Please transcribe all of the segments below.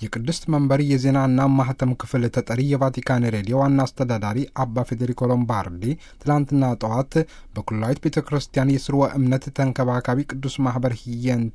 የቅድስት መንበር የዜናና ማህተም ክፍል ተጠሪ የቫቲካን ሬዲዮ ዋና አስተዳዳሪ አባ ፌዴሪኮ ሎምባርዲ ትላንትና ጠዋት በኩላዊት ቤተ ክርስቲያን የስርወ እምነት ተንከባካቢ ቅዱስ ማህበር ሂየንተ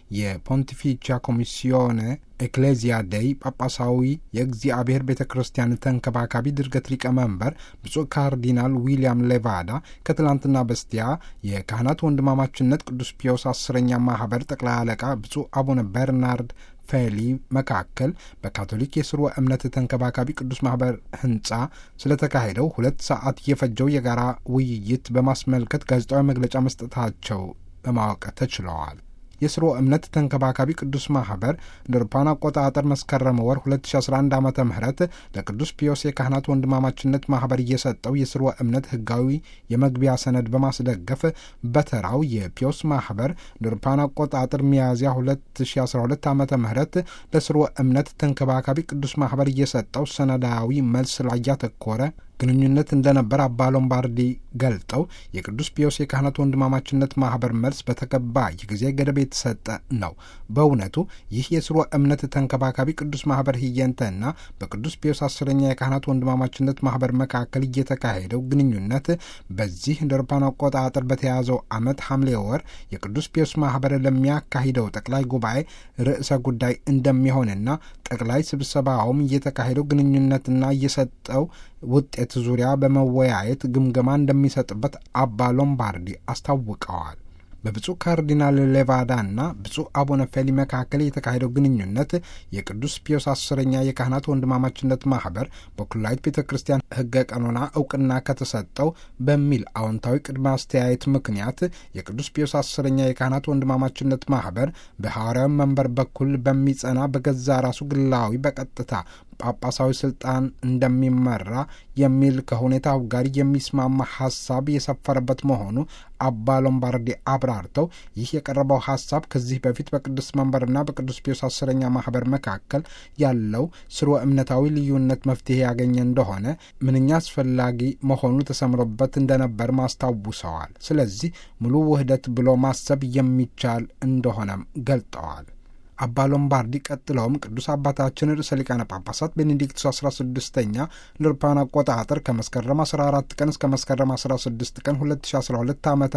የፖንቲፊቻ ኮሚሲዮነ ኤክሌዚያ ደይ ጳጳሳዊ የእግዚአብሔር ቤተ ክርስቲያን ተንከባካቢ ድርገት ሊቀመንበር ብፁዕ ካርዲናል ዊልያም ሌቫዳ ከትላንትና በስቲያ የካህናት ወንድማማችነት ቅዱስ ፒዮስ አስረኛ ማህበር ጠቅላይ አለቃ ብፁዕ አቡነ በርናርድ ፌሊ መካከል በካቶሊክ የስርወ እምነት ተንከባካቢ ቅዱስ ማህበር ህንፃ ስለተካሄደው ሁለት ሰዓት የፈጀው የጋራ ውይይት በማስመልከት ጋዜጣዊ መግለጫ መስጠታቸው ለማወቅ ተችለዋል። የስርወ እምነት ተንከባካቢ ቅዱስ ማህበር እንደ አውሮፓውያን አቆጣጠር መስከረም ወር 2011 ዓ ም ለቅዱስ ፒዮስ የካህናት ወንድማማችነት ማህበር እየሰጠው የስርወ እምነት ህጋዊ የመግቢያ ሰነድ በማስደገፍ በተራው የፒዮስ ማህበር እንደ አውሮፓውያን አቆጣጠር ሚያዝያ 2012 ዓ ም ለስርወ እምነት ተንከባካቢ ቅዱስ ማህበር እየሰጠው ሰነዳዊ መልስ ላይ ያተኮረ ግንኙነት እንደነበር አባ ሎምባርዲ ገልጠው የቅዱስ ፒዮስ የካህናት ወንድማማችነት ማህበር መልስ በተገባ የጊዜ ገደብ የተሰጠ ነው። በእውነቱ ይህ የስርወ እምነት ተንከባካቢ ቅዱስ ማህበር ሂየንተና በቅዱስ ፒዮስ አስረኛ የካህናት ወንድማማችነት ማህበር መካከል እየተካሄደው ግንኙነት በዚህ እንደ አውሮፓውያን አቆጣጠር በተያዘው ዓመት ሐምሌ ወር የቅዱስ ፒዮስ ማህበር ለሚያካሂደው ጠቅላይ ጉባኤ ርዕሰ ጉዳይ እንደሚሆንና ጠቅላይ ስብሰባውም እየተካሄደው ግንኙነትና እየሰጠው ውጤት ዙሪያ በመወያየት ግምገማ እንደሚሰጥበት አባ ሎምባርዲ አስታውቀዋል። በብፁዕ ካርዲናል ሌቫዳና ብፁዕ አቡነ ፌሊ መካከል የተካሄደው ግንኙነት የቅዱስ ፒዮስ አስረኛ የካህናት ወንድማማችነት ማህበር በኩላዊት ቤተ ክርስቲያን ሕገ ቀኖና እውቅና ከተሰጠው በሚል አዎንታዊ ቅድመ አስተያየት ምክንያት የቅዱስ ፒዮስ አስረኛ የካህናት ወንድማማችነት ማህበር በሐዋርያዊ መንበር በኩል በሚጸና በገዛ ራሱ ግላዊ በቀጥታ ጳጳሳዊ ስልጣን እንደሚመራ የሚል ከሁኔታው ጋር የሚስማማ ሀሳብ የሰፈረበት መሆኑ አባ ሎምባርዲ አብራርተው ይህ የቀረበው ሀሳብ ከዚህ በፊት በቅዱስ መንበርና በቅዱስ ፒዮስ አስረኛ ማህበር መካከል ያለው ስርወ እምነታዊ ልዩነት መፍትሄ ያገኘ እንደሆነ ምንኛ አስፈላጊ መሆኑ ተሰምሮበት እንደነበር ማስታውሰዋል። ስለዚህ ሙሉ ውህደት ብሎ ማሰብ የሚቻል እንደሆነም ገልጠዋል። አባ ሎምባርዲ ቀጥለውም ቅዱስ አባታችን ርዕሰ ሊቃነ ጳጳሳት ቤኔዲክቱስ 16ኛ ለአውሮፓውያን አቆጣጠር ከመስከረም 14 ቀን እስከ መስከረም 16 ቀን 2012 ዓ ም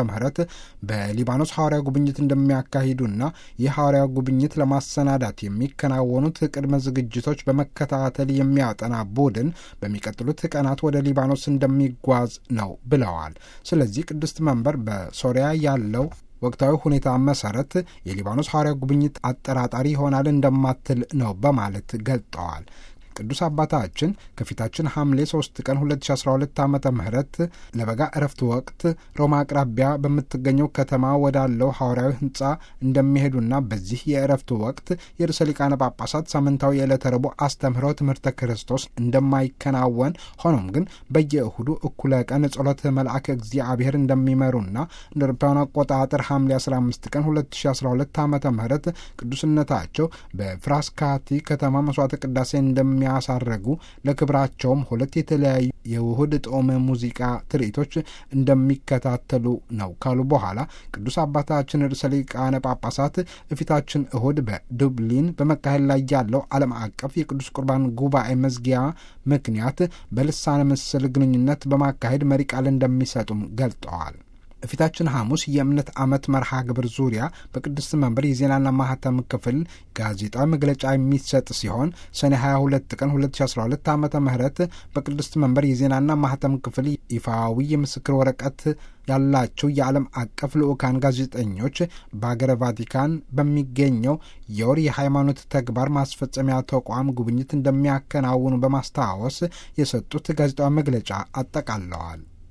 በሊባኖስ ሐዋርያ ጉብኝት እንደሚያካሂዱና ይህ ሐዋርያ ጉብኝት ለማሰናዳት የሚከናወኑት ቅድመ ዝግጅቶች በመከታተል የሚያጠና ቡድን በሚቀጥሉት ቀናት ወደ ሊባኖስ እንደሚጓዝ ነው ብለዋል። ስለዚህ ቅድስት መንበር በሶሪያ ያለው ወቅታዊ ሁኔታ መሰረት የሊባኖስ ሐዋርያ ጉብኝት አጠራጣሪ ይሆናል እንደማትል ነው በማለት ገልጠዋል። ቅዱስ አባታችን ከፊታችን ሐምሌ 3 ቀን 2012 ዓ ም ለበጋ እረፍት ወቅት ሮማ አቅራቢያ በምትገኘው ከተማ ወዳለው ሐዋርያዊ ሕንፃ እንደሚሄዱና በዚህ የእረፍት ወቅት የርዕሰ ሊቃነ ጳጳሳት ሳምንታዊ የዕለተ ረቡዕ አስተምህሮ ትምህርተ ክርስቶስ እንደማይከናወን ሆኖም ግን በየእሁዱ እኩለ ቀን ጸሎተ መልአክ እግዚአብሔር እንደሚመሩና እንደ አውሮፓውያን አቆጣጠር ሐምሌ 15 ቀን 2012 ዓ ም ቅዱስነታቸው በፍራስካቲ ከተማ መስዋዕተ ቅዳሴ እንደሚያ ያሳረጉ ለክብራቸውም ሁለት የተለያዩ የውህድ ጦመ ሙዚቃ ትርኢቶች እንደሚከታተሉ ነው ካሉ በኋላ ቅዱስ አባታችን ርዕሰ ሊቃነ ጳጳሳት እፊታችን እሁድ በዱብሊን በመካሄድ ላይ ያለው ዓለም አቀፍ የቅዱስ ቁርባን ጉባኤ መዝጊያ ምክንያት በልሳነ ምስል ግንኙነት በማካሄድ መሪ ቃል እንደሚሰጡም ገልጠዋል። ፊታችን ሐሙስ የእምነት ዓመት መርሃ ግብር ዙሪያ በቅድስት መንበር የዜናና ማህተም ክፍል ጋዜጣዊ መግለጫ የሚሰጥ ሲሆን ሰኔ 22 ቀን 2012 ዓ ም በቅድስት መንበር የዜናና ማህተም ክፍል ይፋዊ የምስክር ወረቀት ያላቸው የዓለም አቀፍ ልዑካን ጋዜጠኞች በሀገረ ቫቲካን በሚገኘው የወር የሃይማኖት ተግባር ማስፈጸሚያ ተቋም ጉብኝት እንደሚያከናውኑ በማስታወስ የሰጡት ጋዜጣዊ መግለጫ አጠቃለዋል።